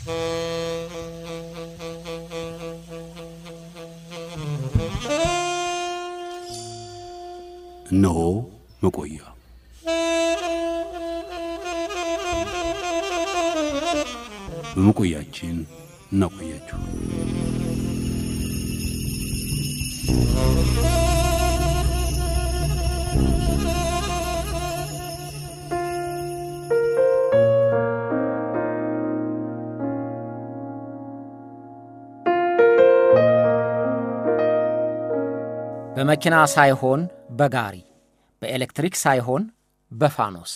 እነሆ መቆያ በመቆያችን እናቆያችሁ። በመኪና ሳይሆን በጋሪ በኤሌክትሪክ ሳይሆን በፋኖስ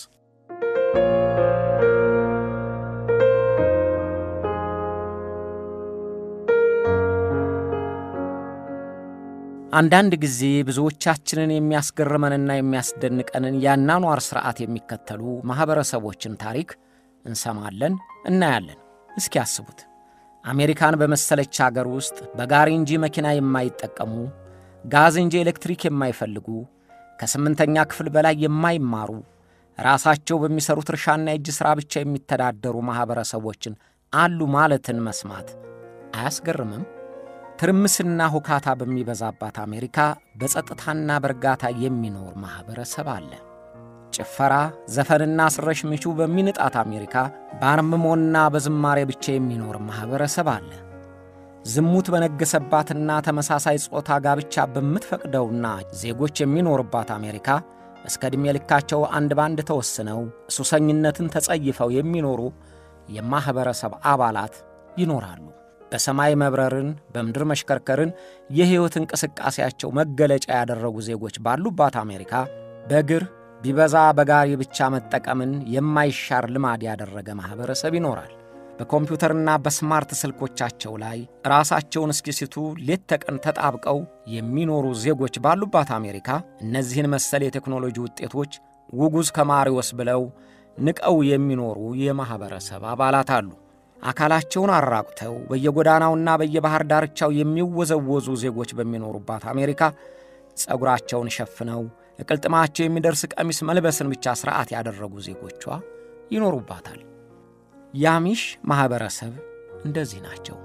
አንዳንድ ጊዜ ብዙዎቻችንን የሚያስገርመንና የሚያስደንቀንን የአኗኗር ሥርዓት የሚከተሉ ማኅበረሰቦችን ታሪክ እንሰማለን፣ እናያለን። እስኪ ያስቡት። አሜሪካን በመሰለች አገር ውስጥ በጋሪ እንጂ መኪና የማይጠቀሙ ጋዝ እንጂ ኤሌክትሪክ የማይፈልጉ ከስምንተኛ ክፍል በላይ የማይማሩ ራሳቸው በሚሠሩት እርሻና የእጅ ሥራ ብቻ የሚተዳደሩ ማኅበረሰቦችን አሉ ማለትን መስማት አያስገርምም? ትርምስና ሁካታ በሚበዛባት አሜሪካ በጸጥታና በእርጋታ የሚኖር ማኅበረሰብ አለ። ጭፈራ፣ ዘፈንና ስረሽ ምቹ በሚንጣት አሜሪካ በአርምሞና በዝማሬ ብቻ የሚኖር ማኅበረሰብ አለ። ዝሙት በነገሰባትና ተመሳሳይ ጾታ ጋብቻ በምትፈቅደውና ዜጎች የሚኖርባት አሜሪካ እስከ ዕድሜ ልካቸው አንድ ባንድ ተወስነው ሱሰኝነትን ተጸይፈው የሚኖሩ የማኅበረሰብ አባላት ይኖራሉ። በሰማይ መብረርን፣ በምድር መሽከርከርን የሕይወት እንቅስቃሴያቸው መገለጫ ያደረጉ ዜጎች ባሉባት አሜሪካ በእግር ቢበዛ በጋሪ ብቻ መጠቀምን የማይሻር ልማድ ያደረገ ማኅበረሰብ ይኖራል። በኮምፒውተርና በስማርት ስልኮቻቸው ላይ ራሳቸውን እስኪስቱ ሌት ተቀን ተጣብቀው የሚኖሩ ዜጎች ባሉባት አሜሪካ እነዚህን መሰል የቴክኖሎጂ ውጤቶች ውጉዝ ከማሪዎስ ብለው ንቀው የሚኖሩ የማኅበረሰብ አባላት አሉ። አካላቸውን አራቁተው በየጎዳናውና በየባሕር ዳርቻው የሚወዘወዙ ዜጎች በሚኖሩባት አሜሪካ ጸጉራቸውን ሸፍነው እቅልጥማቸው የሚደርስ ቀሚስ መልበስን ብቻ ሥርዓት ያደረጉ ዜጎቿ ይኖሩባታል። የአሚሽ ማኅበረሰብ እንደዚህ ናቸው።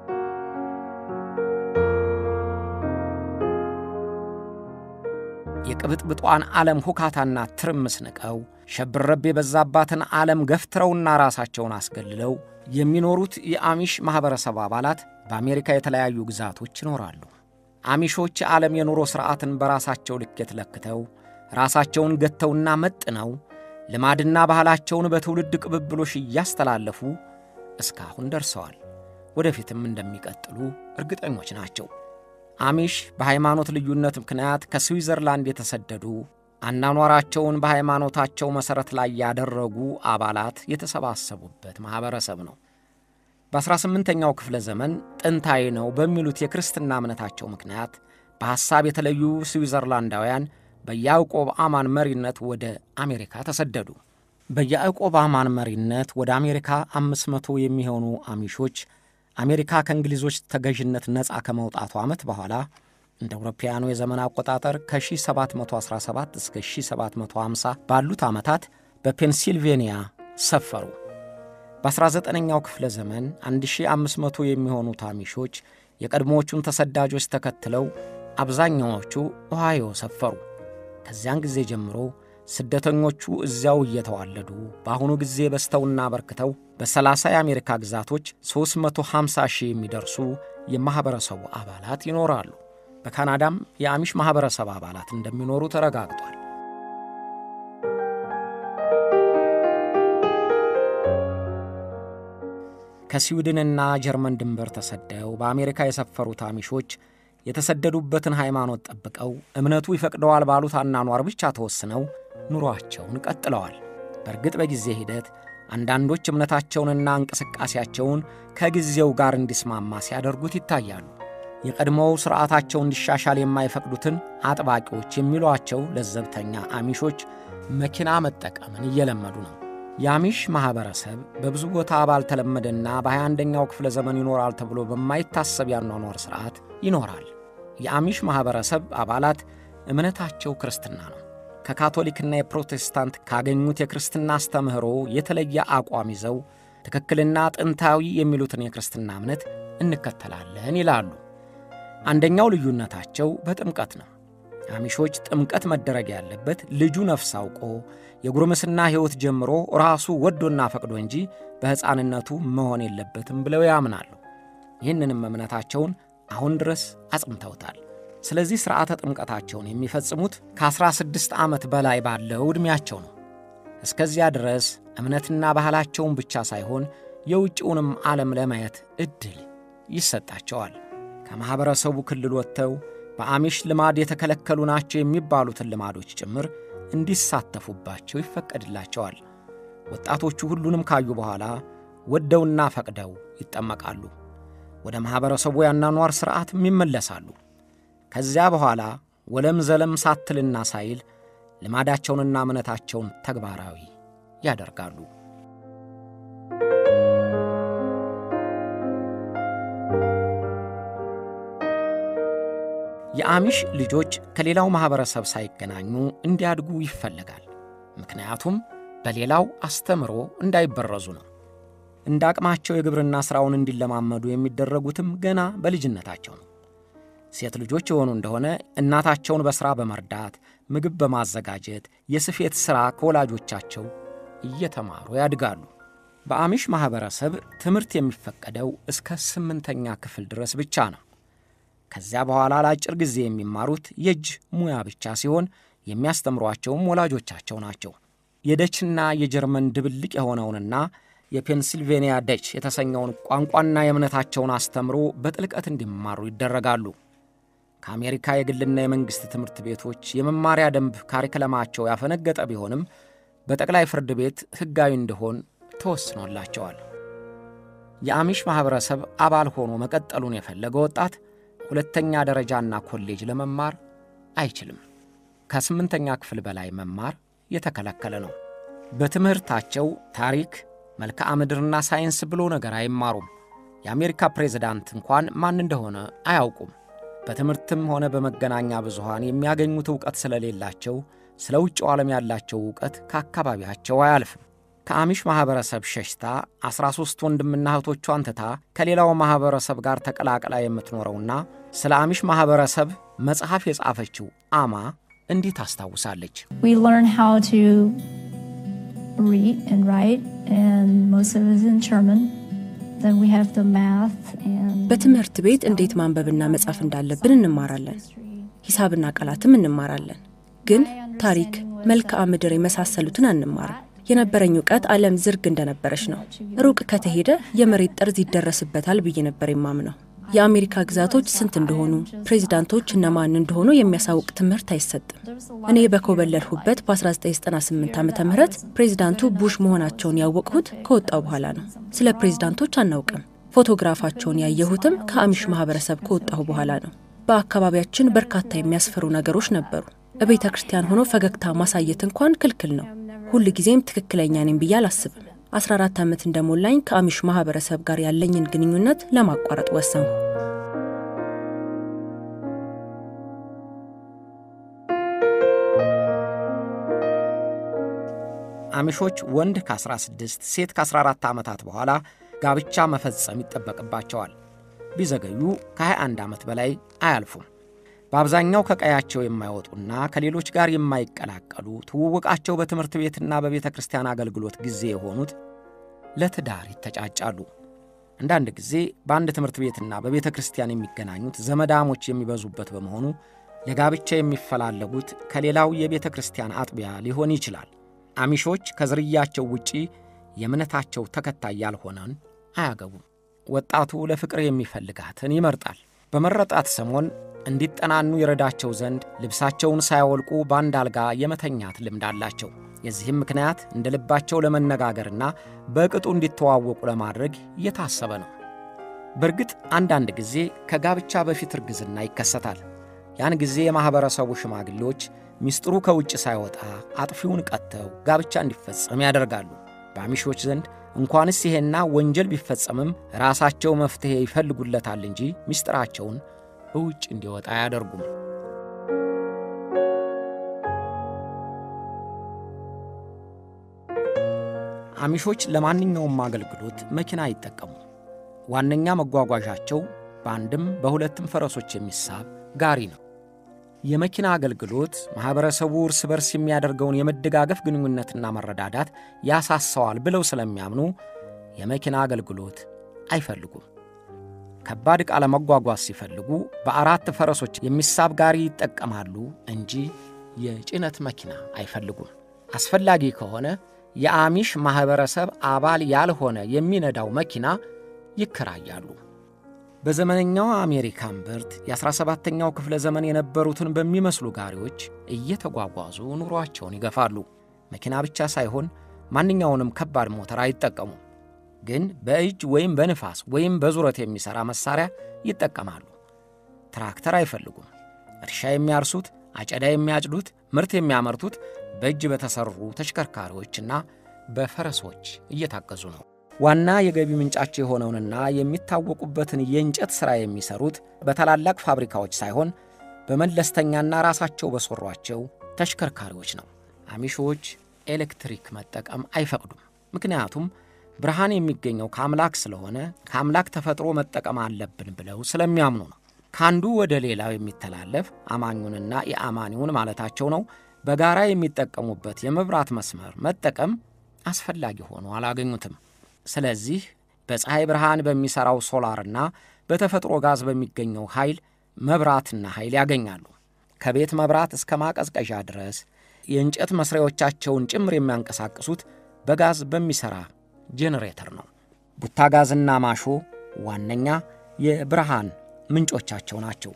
የቅብጥብጧን ዓለም ሁካታና ትርምስ ንቀው ሸብረብ የበዛባትን ዓለም ገፍትረውና ራሳቸውን አስገልለው የሚኖሩት የአሚሽ ማኅበረሰብ አባላት በአሜሪካ የተለያዩ ግዛቶች ይኖራሉ። አሚሾች የዓለም የኑሮ ሥርዓትን በራሳቸው ልኬት ለክተው ራሳቸውን ገተውና መጥነው ልማድና ባህላቸውን በትውልድ ቅብብሎሽ እያስተላለፉ እስካሁን ደርሰዋል። ወደፊትም እንደሚቀጥሉ እርግጠኞች ናቸው። አሚሽ በሃይማኖት ልዩነት ምክንያት ከስዊዘርላንድ የተሰደዱ አናኗራቸውን በሃይማኖታቸው መሠረት ላይ ያደረጉ አባላት የተሰባሰቡበት ማኅበረሰብ ነው። በ18ኛው ክፍለ ዘመን ጥንታዊ ነው በሚሉት የክርስትና እምነታቸው ምክንያት በሐሳብ የተለዩ ስዊዘርላንዳውያን በያዕቆብ አማን መሪነት ወደ አሜሪካ ተሰደዱ። በያዕቆብ አማን መሪነት ወደ አሜሪካ አምስት መቶ የሚሆኑ አሚሾች አሜሪካ ከእንግሊዞች ተገዥነት ነፃ ከመውጣቱ ዓመት በኋላ እንደ አውሮፓውያኑ የዘመን አቆጣጠር ከ1717 እስከ 1750 ባሉት ዓመታት በፔንሲልቬንያ ሰፈሩ። በ19ኛው ክፍለ ዘመን 1500 የሚሆኑት አሚሾች የቀድሞዎቹን ተሰዳጆች ተከትለው አብዛኛዎቹ ኦሃዮ ሰፈሩ። ከዚያን ጊዜ ጀምሮ ስደተኞቹ እዚያው እየተዋለዱ በአሁኑ ጊዜ በስተውና በርክተው በ30 የአሜሪካ ግዛቶች 350 ሺህ የሚደርሱ የማኅበረሰቡ አባላት ይኖራሉ። በካናዳም የአሚሽ ማኅበረሰብ አባላት እንደሚኖሩ ተረጋግጧል። ከስዊድንና ጀርመን ድንበር ተሰደው በአሜሪካ የሰፈሩት አሚሾች የተሰደዱበትን ሃይማኖት ጠብቀው እምነቱ ይፈቅደዋል ባሉት አናኗር ብቻ ተወስነው ኑሯቸውን ቀጥለዋል። በእርግጥ በጊዜ ሂደት አንዳንዶች እምነታቸውንና እንቅስቃሴያቸውን ከጊዜው ጋር እንዲስማማ ሲያደርጉት ይታያሉ። የቀድሞው ሥርዓታቸው እንዲሻሻል የማይፈቅዱትን አጥባቂዎች የሚሏቸው ለዘብተኛ አሚሾች መኪና መጠቀምን እየለመዱ ነው። የአሚሽ ማኅበረሰብ በብዙ ቦታ ባልተለመደና በ21ኛው ክፍለ ዘመን ይኖራል ተብሎ በማይታሰብ ያኗኗር ሥርዓት ይኖራል። የአሚሽ ማኅበረሰብ አባላት እምነታቸው ክርስትና ነው። ከካቶሊክና የፕሮቴስታንት ካገኙት የክርስትና አስተምህሮ የተለየ አቋም ይዘው ትክክልና ጥንታዊ የሚሉትን የክርስትና እምነት እንከተላለን ይላሉ። አንደኛው ልዩነታቸው በጥምቀት ነው። አሚሾች ጥምቀት መደረግ ያለበት ልጁ ነፍስ አውቆ የጉርምስና ሕይወት ጀምሮ ራሱ ወዶና ፈቅዶ እንጂ በሕፃንነቱ መሆን የለበትም ብለው ያምናሉ። ይህንንም እምነታቸውን አሁን ድረስ አጽንተውታል። ስለዚህ ሥርዓተ ጥምቀታቸውን የሚፈጽሙት ከ16 ዓመት በላይ ባለው ዕድሜያቸው ነው። እስከዚያ ድረስ እምነትና ባህላቸውን ብቻ ሳይሆን የውጭውንም ዓለም ለማየት ዕድል ይሰጣቸዋል። ከማኅበረሰቡ ክልል ወጥተው በአሚሽ ልማድ የተከለከሉ ናቸው የሚባሉትን ልማዶች ጭምር እንዲሳተፉባቸው ይፈቀድላቸዋል። ወጣቶቹ ሁሉንም ካዩ በኋላ ወደውና ፈቅደው ይጠመቃሉ። ወደ ማኅበረሰቡ ያናኗር ሥርዓትም ይመለሳሉ። ከዚያ በኋላ ወለም ዘለም ሳትልና ሳይል ልማዳቸውንና እምነታቸውን ተግባራዊ ያደርጋሉ። የአሚሽ ልጆች ከሌላው ማኅበረሰብ ሳይገናኙ እንዲያድጉ ይፈለጋል። ምክንያቱም በሌላው አስተምሮ እንዳይበረዙ ነው። እንደ አቅማቸው የግብርና ሥራውን እንዲለማመዱ የሚደረጉትም ገና በልጅነታቸው ነው። ሴት ልጆች የሆኑ እንደሆነ እናታቸውን በሥራ በመርዳት ምግብ በማዘጋጀት የስፌት ሥራ ከወላጆቻቸው እየተማሩ ያድጋሉ። በአሚሽ ማኅበረሰብ ትምህርት የሚፈቀደው እስከ ስምንተኛ ክፍል ድረስ ብቻ ነው። ከዚያ በኋላ ለአጭር ጊዜ የሚማሩት የእጅ ሙያ ብቻ ሲሆን የሚያስተምሯቸውም ወላጆቻቸው ናቸው። የደችና የጀርመን ድብልቅ የሆነውንና የፔንሲልቬንያ ደች የተሰኘውን ቋንቋና የእምነታቸውን አስተምሮ በጥልቀት እንዲማሩ ይደረጋሉ። ከአሜሪካ የግልና የመንግሥት ትምህርት ቤቶች የመማሪያ ደንብ ካሪክለማቸው ያፈነገጠ ቢሆንም በጠቅላይ ፍርድ ቤት ሕጋዊ እንዲሆን ተወስኖላቸዋል። የአሚሽ ማኅበረሰብ አባል ሆኖ መቀጠሉን የፈለገ ወጣት ሁለተኛ ደረጃና ኮሌጅ ለመማር አይችልም። ከስምንተኛ ክፍል በላይ መማር የተከለከለ ነው። በትምህርታቸው ታሪክ፣ መልክዓ ምድርና ሳይንስ ብሎ ነገር አይማሩም። የአሜሪካ ፕሬዝዳንት እንኳን ማን እንደሆነ አያውቁም። በትምህርትም ሆነ በመገናኛ ብዙሃን የሚያገኙት ዕውቀት ስለሌላቸው ስለ ውጭው ዓለም ያላቸው ዕውቀት ከአካባቢያቸው አያልፍም። ከአሚሽ ማኅበረሰብ ሸሽታ ዐሥራ ሦስት ወንድምና እህቶቿን ትታ ከሌላው ማኅበረሰብ ጋር ተቀላቅላ የምትኖረውና ስለ አሚሽ ማኅበረሰብ መጽሐፍ የጻፈችው አማ እንዲህ ታስታውሳለች። We learn how to read and write, and most of it is in German. Then we have the math and በትምህርት ቤት እንዴት ማንበብና መጻፍ እንዳለብን እንማራለን። ሂሳብና ቃላትም እንማራለን። ግን ታሪክ፣ መልክዓ ምድር የመሳሰሉትን አንማርም። የነበረኝ እውቀት ዓለም ዝርግ እንደነበረች ነው። ሩቅ ከተሄደ የመሬት ጠርዝ ይደረስበታል ብዬ ነበር የማምነው። የአሜሪካ ግዛቶች ስንት እንደሆኑ፣ ፕሬዚዳንቶች እነማን እንደሆኑ የሚያሳውቅ ትምህርት አይሰጥም። እኔ በኮበለልሁበት በ1998 ዓ ም ፕሬዚዳንቱ ቡሽ መሆናቸውን ያወቅሁት ከወጣው በኋላ ነው። ስለ ፕሬዚዳንቶች አናውቅም። ፎቶግራፋቸውን ያየሁትም ከአሚሽ ማህበረሰብ ከወጣሁ በኋላ ነው። በአካባቢያችን በርካታ የሚያስፈሩ ነገሮች ነበሩ። በቤተ ክርስቲያን ሆኖ ፈገግታ ማሳየት እንኳን ክልክል ነው። ሁል ጊዜም ትክክለኛ ነኝ ብዬ አላስብም። 14 ዓመት እንደሞላኝ ከአሚሽ ማህበረሰብ ጋር ያለኝን ግንኙነት ለማቋረጥ ወሰንሁ። አሚሾች ወንድ ከ16 ሴት ከ14 ዓመታት በኋላ ጋብቻ መፈጸም ይጠበቅባቸዋል። ቢዘገዩ ከ21 ዓመት በላይ አያልፉም። በአብዛኛው ከቀያቸው የማይወጡና ከሌሎች ጋር የማይቀላቀሉ ትውውቃቸው በትምህርት ቤትና በቤተ ክርስቲያን አገልግሎት ጊዜ የሆኑት ለትዳር ይተጫጫሉ። አንዳንድ ጊዜ በአንድ ትምህርት ቤትና በቤተ ክርስቲያን የሚገናኙት ዘመዳሞች የሚበዙበት በመሆኑ ለጋብቻ የሚፈላለጉት ከሌላው የቤተ ክርስቲያን አጥቢያ ሊሆን ይችላል። አሚሾች ከዝርያቸው ውጪ የእምነታቸው ተከታይ ያልሆነን አያገቡም። ወጣቱ ለፍቅር የሚፈልጋትን ይመርጣል። በመረጣት ሰሞን እንዲጠናኑ ይረዳቸው ዘንድ ልብሳቸውን ሳያወልቁ በአንድ አልጋ የመተኛት ልምድ አላቸው። የዚህም ምክንያት እንደ ልባቸው ለመነጋገርና በቅጡ እንዲተዋወቁ ለማድረግ እየታሰበ ነው። በእርግጥ አንዳንድ ጊዜ ከጋብቻ በፊት እርግዝና ይከሰታል። ያን ጊዜ የማኅበረሰቡ ሽማግሌዎች ሚስጥሩ ከውጭ ሳይወጣ አጥፊውን ቀጥተው ጋብቻ እንዲፈጸም ያደርጋሉ። በአሚሾች ዘንድ እንኳንስ ይሄና ወንጀል ቢፈጸምም ራሳቸው መፍትሔ ይፈልጉለታል እንጂ ሚስጥራቸውን በውጭ እንዲወጣ አያደርጉም። አሚሾች ለማንኛውም አገልግሎት መኪና አይጠቀሙ። ዋነኛ መጓጓዣቸው በአንድም በሁለትም ፈረሶች የሚሳብ ጋሪ ነው። የመኪና አገልግሎት ማኅበረሰቡ እርስ በርስ የሚያደርገውን የመደጋገፍ ግንኙነትና መረዳዳት ያሳሰዋል ብለው ስለሚያምኑ የመኪና አገልግሎት አይፈልጉም። ከባድ ዕቃ ለመጓጓዝ ሲፈልጉ በአራት ፈረሶች የሚሳብ ጋሪ ይጠቀማሉ እንጂ የጭነት መኪና አይፈልጉም። አስፈላጊ ከሆነ የአሚሽ ማኅበረሰብ አባል ያልሆነ የሚነዳው መኪና ይከራያሉ። በዘመነኛው አሜሪካ እምብርት የ17ኛው ክፍለ ዘመን የነበሩትን በሚመስሉ ጋሪዎች እየተጓጓዙ ኑሯቸውን ይገፋሉ። መኪና ብቻ ሳይሆን ማንኛውንም ከባድ ሞተር አይጠቀሙም። ግን በእጅ ወይም በንፋስ ወይም በዙረት የሚሠራ መሣሪያ ይጠቀማሉ። ትራክተር አይፈልጉም። እርሻ የሚያርሱት፣ አጨዳ የሚያጭዱት፣ ምርት የሚያመርቱት በእጅ በተሠሩ ተሽከርካሪዎችና በፈረሶች እየታገዙ ነው። ዋና የገቢ ምንጫቸው የሆነውንና የሚታወቁበትን የእንጨት ሥራ የሚሠሩት በታላላቅ ፋብሪካዎች ሳይሆን በመለስተኛና ራሳቸው በሠሯቸው ተሽከርካሪዎች ነው። አሚሾች ኤሌክትሪክ መጠቀም አይፈቅዱም። ምክንያቱም ብርሃን የሚገኘው ከአምላክ ስለሆነ ከአምላክ ተፈጥሮ መጠቀም አለብን ብለው ስለሚያምኑ ነው። ከአንዱ ወደ ሌላው የሚተላለፍ አማኙንና የአማኒውን ማለታቸው ነው። በጋራ የሚጠቀሙበት የመብራት መስመር መጠቀም አስፈላጊ ሆኖ አላገኙትም። ስለዚህ በፀሐይ ብርሃን በሚሠራው ሶላርና በተፈጥሮ ጋዝ በሚገኘው ኃይል መብራትና ኃይል ያገኛሉ። ከቤት መብራት እስከ ማቀዝቀዣ ድረስ የእንጨት መስሪያዎቻቸውን ጭምር የሚያንቀሳቅሱት በጋዝ በሚሠራ ጄኔሬተር ነው። ቡታ ጋዝና ማሾ ዋነኛ የብርሃን ምንጮቻቸው ናቸው።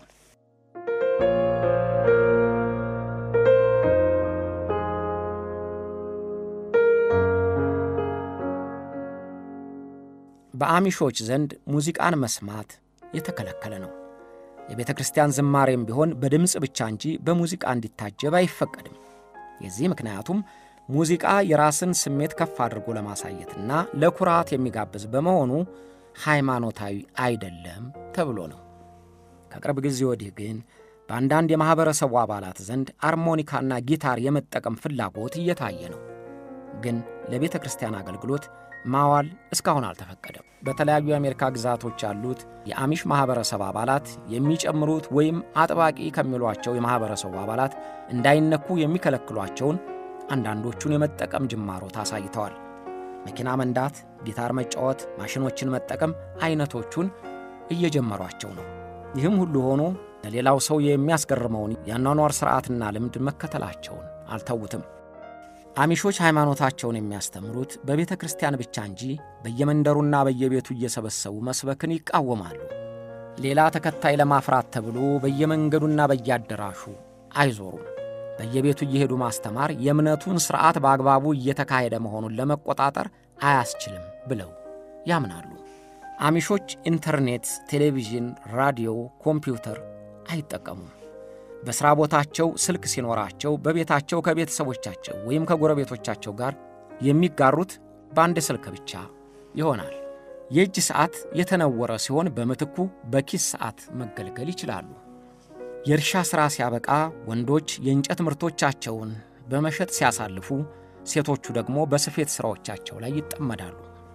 በአሚሾች ዘንድ ሙዚቃን መስማት የተከለከለ ነው። የቤተ ክርስቲያን ዝማሬም ቢሆን በድምፅ ብቻ እንጂ በሙዚቃ እንዲታጀብ አይፈቀድም። የዚህ ምክንያቱም ሙዚቃ የራስን ስሜት ከፍ አድርጎ ለማሳየትና ለኩራት የሚጋብዝ በመሆኑ ሃይማኖታዊ አይደለም ተብሎ ነው። ከቅርብ ጊዜ ወዲህ ግን በአንዳንድ የማኅበረሰቡ አባላት ዘንድ አርሞኒካና ጊታር የመጠቀም ፍላጎት እየታየ ነው። ግን ለቤተ ክርስቲያን አገልግሎት ማዋል እስካሁን አልተፈቀደም። በተለያዩ የአሜሪካ ግዛቶች ያሉት የአሚሽ ማኅበረሰብ አባላት የሚጨምሩት ወይም አጥባቂ ከሚሏቸው የማኅበረሰቡ አባላት እንዳይነኩ የሚከለክሏቸውን አንዳንዶቹን የመጠቀም ጅማሮት አሳይተዋል። መኪና መንዳት፣ ጊታር መጫወት፣ ማሽኖችን መጠቀም አይነቶቹን እየጀመሯቸው ነው። ይህም ሁሉ ሆኖ ለሌላው ሰው የሚያስገርመውን የአኗኗር ሥርዓትና ልምድ መከተላቸውን አልተዉትም። አሚሾች ሃይማኖታቸውን የሚያስተምሩት በቤተ ክርስቲያን ብቻ እንጂ በየመንደሩና በየቤቱ እየሰበሰቡ መስበክን ይቃወማሉ። ሌላ ተከታይ ለማፍራት ተብሎ በየመንገዱና በየአዳራሹ አይዞሩም። በየቤቱ እየሄዱ ማስተማር የእምነቱን ሥርዓት በአግባቡ እየተካሄደ መሆኑን ለመቆጣጠር አያስችልም ብለው ያምናሉ። አሚሾች ኢንተርኔት፣ ቴሌቪዥን፣ ራዲዮ፣ ኮምፒውተር አይጠቀሙም። በሥራ ቦታቸው ስልክ ሲኖራቸው በቤታቸው ከቤተሰቦቻቸው ወይም ከጎረቤቶቻቸው ጋር የሚጋሩት በአንድ ስልክ ብቻ ይሆናል። የእጅ ሰዓት የተነወረ ሲሆን በምትኩ በኪስ ሰዓት መገልገል ይችላሉ። የእርሻ ሥራ ሲያበቃ ወንዶች የእንጨት ምርቶቻቸውን በመሸጥ ሲያሳልፉ፣ ሴቶቹ ደግሞ በስፌት ሥራዎቻቸው ላይ ይጠመዳሉ።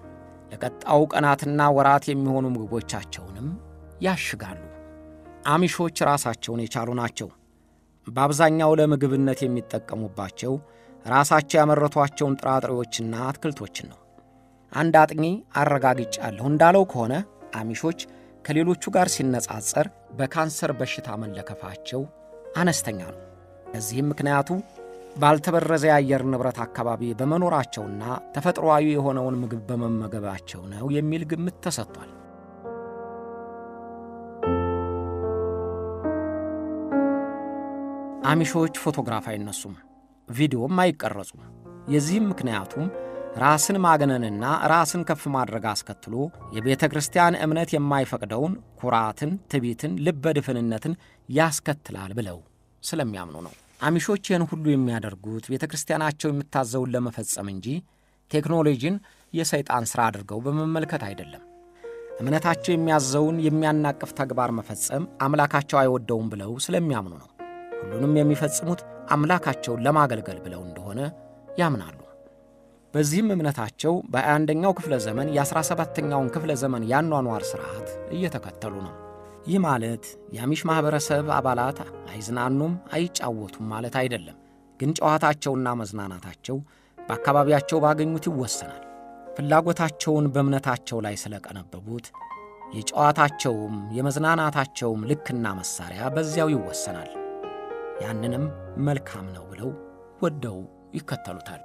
ለቀጣዩ ቀናትና ወራት የሚሆኑ ምግቦቻቸውንም ያሽጋሉ። አሚሾች ራሳቸውን የቻሉ ናቸው። በአብዛኛው ለምግብነት የሚጠቀሙባቸው ራሳቸው ያመረቷቸውን ጥራጥሬዎችና አትክልቶችን ነው። አንድ አጥኚ አረጋግጫለሁ እንዳለው ከሆነ አሚሾች ከሌሎቹ ጋር ሲነጻጸር በካንሰር በሽታ መለከፋቸው አነስተኛ ነው። ለዚህም ምክንያቱ ባልተበረዘ የአየር ንብረት አካባቢ በመኖራቸውና ተፈጥሮአዊ የሆነውን ምግብ በመመገባቸው ነው የሚል ግምት ተሰጥቷል። አሚሾች ፎቶግራፍ አይነሱም፣ ቪዲዮም አይቀረጹም። የዚህም ምክንያቱም ራስን ማግነንና ራስን ከፍ ማድረግ አስከትሎ የቤተ ክርስቲያን እምነት የማይፈቅደውን ኩራትን፣ ትቢትን፣ ልበድፍንነትን ያስከትላል ብለው ስለሚያምኑ ነው። አሚሾች ይህን ሁሉ የሚያደርጉት ቤተ ክርስቲያናቸው የምታዘውን ለመፈጸም እንጂ ቴክኖሎጂን የሰይጣን ሥራ አድርገው በመመልከት አይደለም። እምነታቸው የሚያዘውን የሚያናቅፍ ተግባር መፈጸም አምላካቸው አይወደውም ብለው ስለሚያምኑ ነው። ሁሉንም የሚፈጽሙት አምላካቸውን ለማገልገል ብለው እንደሆነ ያምናሉ። በዚህም እምነታቸው በ21ኛው ክፍለ ዘመን የ17ኛውን ክፍለ ዘመን ያኗኗር ሥርዓት እየተከተሉ ነው። ይህ ማለት የአሚሽ ማኅበረሰብ አባላት አይዝናኑም፣ አይጫወቱም ማለት አይደለም። ግን ጨዋታቸውና መዝናናታቸው በአካባቢያቸው ባገኙት ይወሰናል። ፍላጎታቸውን በእምነታቸው ላይ ስለቀነበቡት የጨዋታቸውም የመዝናናታቸውም ልክና መሣሪያ በዚያው ይወሰናል። ያንንም መልካም ነው ብለው ወደው ይከተሉታል።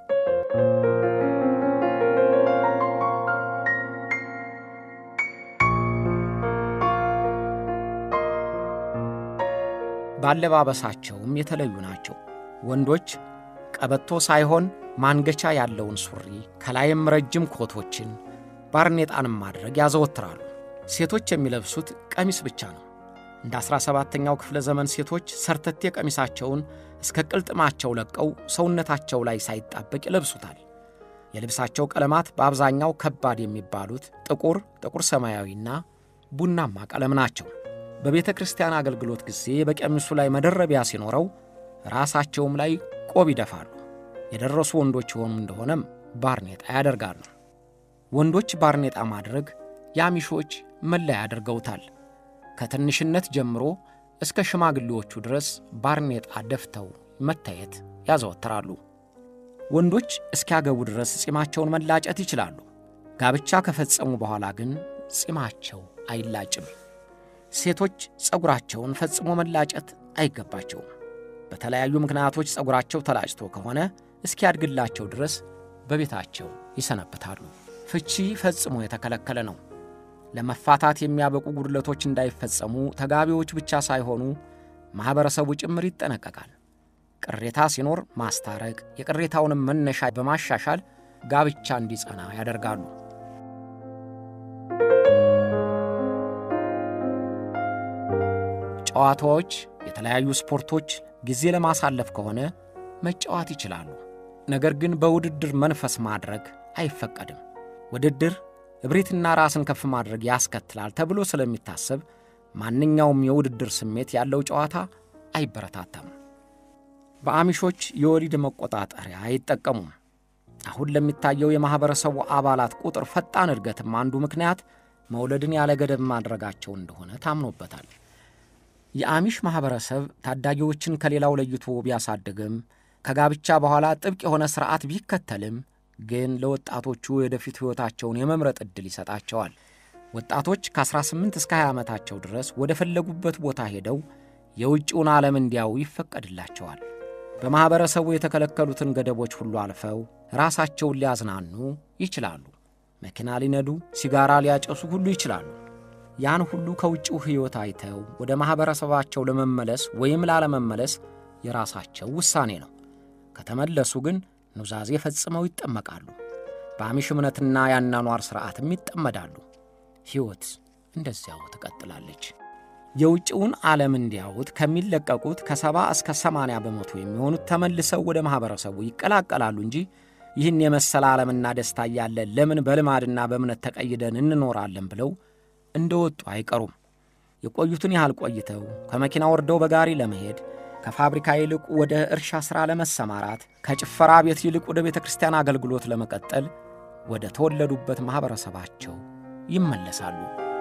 ባለባበሳቸውም የተለዩ ናቸው። ወንዶች ቀበቶ ሳይሆን ማንገቻ ያለውን ሱሪ ከላይም ረጅም ኮቶችን ባርኔጣንም ማድረግ ያዘወትራሉ። ሴቶች የሚለብሱት ቀሚስ ብቻ ነው። እንደ 17ኛው ክፍለ ዘመን ሴቶች ሰርተቴ ቀሚሳቸውን እስከ ቅልጥማቸው ለቀው ሰውነታቸው ላይ ሳይጣበቅ ይለብሱታል። የልብሳቸው ቀለማት በአብዛኛው ከባድ የሚባሉት ጥቁር፣ ጥቁር ሰማያዊና ቡናማ ቀለም ናቸው። በቤተ ክርስቲያን አገልግሎት ጊዜ በቀሚሱ ላይ መደረቢያ ሲኖረው ራሳቸውም ላይ ቆብ ይደፋሉ። የደረሱ ወንዶች የሆኑ እንደሆነም ባርኔጣ ያደርጋሉ። ወንዶች ባርኔጣ ማድረግ የአሚሾች መለያ ያደርገውታል። ከትንሽነት ጀምሮ እስከ ሽማግሌዎቹ ድረስ ባርኔጣ ደፍተው መታየት ያዘወትራሉ። ወንዶች እስኪያገቡ ድረስ ጺማቸውን መላጨት ይችላሉ። ጋብቻ ከፈጸሙ በኋላ ግን ጺማቸው አይላጭም። ሴቶች ጸጉራቸውን ፈጽሞ መላጨት አይገባቸውም። በተለያዩ ምክንያቶች ጸጉራቸው ተላጭቶ ከሆነ እስኪያድግላቸው ድረስ በቤታቸው ይሰነብታሉ። ፍቺ ፈጽሞ የተከለከለ ነው። ለመፋታት የሚያበቁ ጉድለቶች እንዳይፈጸሙ ተጋቢዎች ብቻ ሳይሆኑ ማኅበረሰቡ ጭምር ይጠነቀቃል። ቅሬታ ሲኖር ማስታረቅ፣ የቅሬታውንም መነሻ በማሻሻል ጋብቻ እንዲጸና ያደርጋሉ። ጨዋታዎች፣ የተለያዩ ስፖርቶች ጊዜ ለማሳለፍ ከሆነ መጫወት ይችላሉ። ነገር ግን በውድድር መንፈስ ማድረግ አይፈቀድም። ውድድር እብሪትና ራስን ከፍ ማድረግ ያስከትላል ተብሎ ስለሚታሰብ ማንኛውም የውድድር ስሜት ያለው ጨዋታ አይበረታታም። በአሚሾች የወሊድ መቆጣጠሪያ አይጠቀሙም። አሁን ለሚታየው የማኅበረሰቡ አባላት ቁጥር ፈጣን እድገትም አንዱ ምክንያት መውለድን ያለ ገደብ ማድረጋቸው እንደሆነ ታምኖበታል። የአሚሽ ማኅበረሰብ ታዳጊዎችን ከሌላው ለይቶ ቢያሳድግም ከጋብቻ በኋላ ጥብቅ የሆነ ሥርዓት ቢከተልም ግን ለወጣቶቹ የወደፊት ሕይወታቸውን የመምረጥ ዕድል ይሰጣቸዋል። ወጣቶች ከ18 እስከ 20 ዓመታቸው ድረስ ወደ ፈለጉበት ቦታ ሄደው የውጭውን ዓለም እንዲያዩ ይፈቀድላቸዋል። በማኅበረሰቡ የተከለከሉትን ገደቦች ሁሉ አልፈው ራሳቸውን ሊያዝናኑ ይችላሉ። መኪና ሊነዱ፣ ሲጋራ ሊያጨሱ ሁሉ ይችላሉ። ያን ሁሉ ከውጭው ሕይወት አይተው ወደ ማኅበረሰባቸው ለመመለስ ወይም ላለመመለስ የራሳቸው ውሳኔ ነው። ከተመለሱ ግን ኑዛዜ ፈጽመው ይጠመቃሉ። በአሚሽ እምነትና የአኗኗር ሥርዓትም ይጠመዳሉ። ሕይወት እንደዚያው ትቀጥላለች። የውጭውን ዓለም እንዲያዩት ከሚለቀቁት ከሰባ እስከ ሰማንያ በመቶ የሚሆኑት ተመልሰው ወደ ማኅበረሰቡ ይቀላቀላሉ እንጂ ይህን የመሰለ ዓለምና ደስታ እያለ ለምን በልማድና በእምነት ተቀይደን እንኖራለን ብለው እንደ ወጡ አይቀሩም። የቆዩትን ያህል ቆይተው ከመኪና ወርደው በጋሪ ለመሄድ ከፋብሪካ ይልቅ ወደ እርሻ ሥራ ለመሰማራት ከጭፈራ ቤት ይልቅ ወደ ቤተ ክርስቲያን አገልግሎት ለመቀጠል ወደ ተወለዱበት ማኅበረሰባቸው ይመለሳሉ።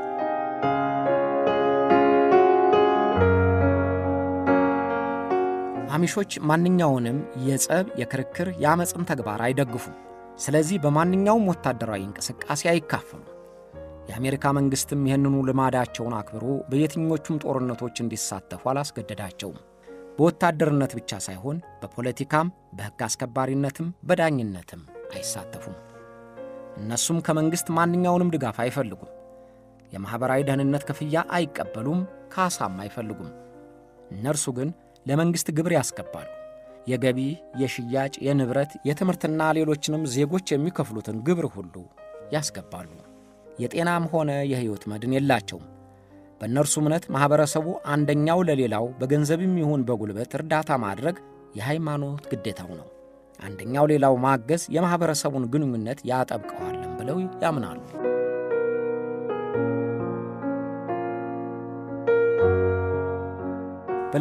አሚሾች ማንኛውንም የጸብ፣ የክርክር፣ የአመፅን ተግባር አይደግፉም። ስለዚህ በማንኛውም ወታደራዊ እንቅስቃሴ አይካፈሉም። የአሜሪካ መንግሥትም ይህንኑ ልማዳቸውን አክብሮ በየትኞቹም ጦርነቶች እንዲሳተፉ አላስገደዳቸውም። በወታደርነት ብቻ ሳይሆን በፖለቲካም፣ በሕግ አስከባሪነትም፣ በዳኝነትም አይሳተፉም። እነሱም ከመንግሥት ማንኛውንም ድጋፍ አይፈልጉም። የማኅበራዊ ደህንነት ክፍያ አይቀበሉም፣ ካሳም አይፈልጉም። እነርሱ ግን ለመንግሥት ግብር ያስገባሉ። የገቢ፣ የሽያጭ፣ የንብረት፣ የትምህርትና ሌሎችንም ዜጎች የሚከፍሉትን ግብር ሁሉ ያስገባሉ። የጤናም ሆነ የሕይወት መድን የላቸውም። በእነርሱ እምነት ማኅበረሰቡ አንደኛው ለሌላው በገንዘብም ይሁን በጉልበት እርዳታ ማድረግ የሃይማኖት ግዴታው ነው። አንደኛው ሌላው ማገዝ የማኅበረሰቡን ግንኙነት ያጠብቀዋልን ብለው ያምናሉ።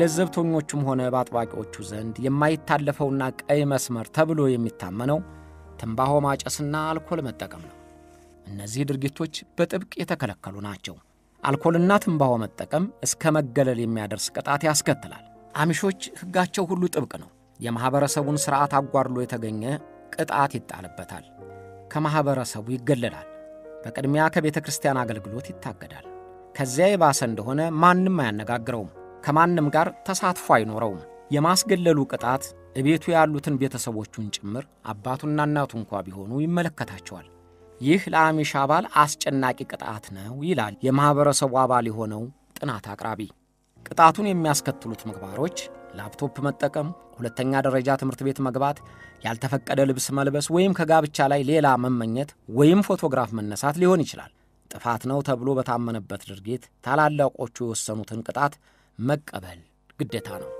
በለዘብተኞቹም ሆነ በአጥባቂዎቹ ዘንድ የማይታለፈውና ቀይ መስመር ተብሎ የሚታመነው ትንባሆ ማጨስና አልኮል መጠቀም ነው። እነዚህ ድርጊቶች በጥብቅ የተከለከሉ ናቸው። አልኮልና ትንባሆ መጠቀም እስከ መገለል የሚያደርስ ቅጣት ያስከትላል። አሚሾች ሕጋቸው ሁሉ ጥብቅ ነው። የማኅበረሰቡን ሥርዓት አጓድሎ የተገኘ ቅጣት ይጣልበታል። ከማኅበረሰቡ ይገለላል። በቅድሚያ ከቤተ ክርስቲያን አገልግሎት ይታገዳል። ከዚያ የባሰ እንደሆነ ማንም አያነጋግረውም። ከማንም ጋር ተሳትፎ አይኖረውም። የማስገለሉ ቅጣት እቤቱ ያሉትን ቤተሰቦቹን ጭምር አባቱና እናቱ እንኳ ቢሆኑ ይመለከታቸዋል። ይህ ለአሚሽ አባል አስጨናቂ ቅጣት ነው ይላል የማኅበረሰቡ አባል የሆነው ጥናት አቅራቢ። ቅጣቱን የሚያስከትሉት ምግባሮች ላፕቶፕ መጠቀም፣ ሁለተኛ ደረጃ ትምህርት ቤት መግባት፣ ያልተፈቀደ ልብስ መልበስ ወይም ከጋብቻ ላይ ሌላ መመኘት ወይም ፎቶግራፍ መነሳት ሊሆን ይችላል። ጥፋት ነው ተብሎ በታመነበት ድርጊት ታላላቆቹ የወሰኑትን ቅጣት መቀበል ግዴታ ነው።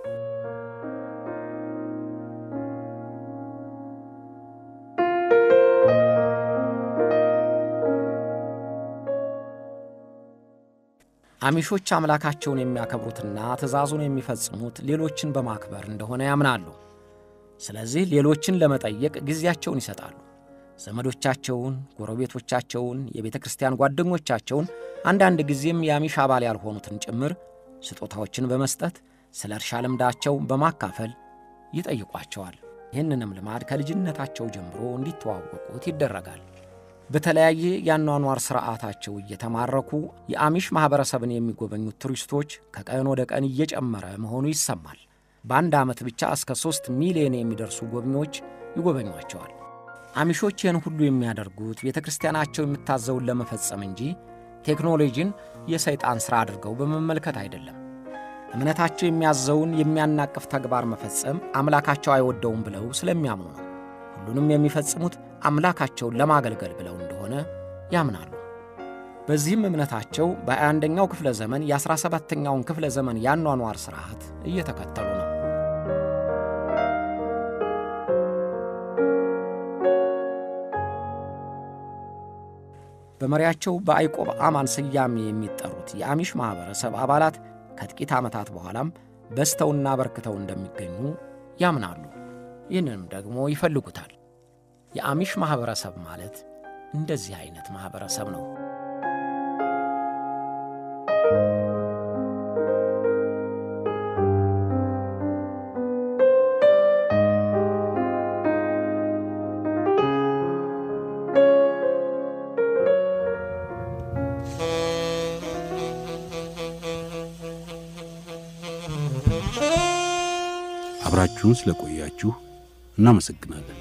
አሚሾች አምላካቸውን የሚያከብሩትና ትእዛዙን የሚፈጽሙት ሌሎችን በማክበር እንደሆነ ያምናሉ። ስለዚህ ሌሎችን ለመጠየቅ ጊዜያቸውን ይሰጣሉ። ዘመዶቻቸውን፣ ጎረቤቶቻቸውን፣ የቤተ ክርስቲያን ጓደኞቻቸውን፣ አንዳንድ ጊዜም የአሚሽ አባል ያልሆኑትን ጭምር ስጦታዎችን በመስጠት ስለ እርሻ ልምዳቸው በማካፈል ይጠይቋቸዋል። ይህንንም ልማድ ከልጅነታቸው ጀምሮ እንዲተዋወቁት ይደረጋል። በተለያየ የአኗኗር ሥርዓታቸው እየተማረኩ የአሚሽ ማኅበረሰብን የሚጎበኙት ቱሪስቶች ከቀን ወደ ቀን እየጨመረ መሆኑ ይሰማል። በአንድ ዓመት ብቻ እስከ ሦስት ሚሊዮን የሚደርሱ ጎብኚዎች ይጎበኟቸዋል። አሚሾች ይህን ሁሉ የሚያደርጉት ቤተ ክርስቲያናቸው የምታዘውን ለመፈጸም እንጂ ቴክኖሎጂን የሰይጣን ሥራ አድርገው በመመልከት አይደለም። እምነታቸው የሚያዘውን የሚያናቅፍ ተግባር መፈጸም አምላካቸው አይወደውም ብለው ስለሚያምኑ ነው። ሁሉንም የሚፈጽሙት አምላካቸውን ለማገልገል ብለው እንደሆነ ያምናሉ። በዚህም እምነታቸው በ21ኛው ክፍለ ዘመን የ17ኛውን ክፍለ ዘመን የአኗኗር ሥርዓት እየተከተሉ ነው። በመሪያቸው በአይቆብ አማን ስያሜ የሚጠሩት የአሚሽ ማኅበረሰብ አባላት ከጥቂት ዓመታት በኋላም በዝተውና በርክተው እንደሚገኙ ያምናሉ። ይህንንም ደግሞ ይፈልጉታል። የአሚሽ ማኅበረሰብ ማለት እንደዚህ አይነት ማኅበረሰብ ነው። አብራችሁን ስለቆያችሁ እናመሰግናለን።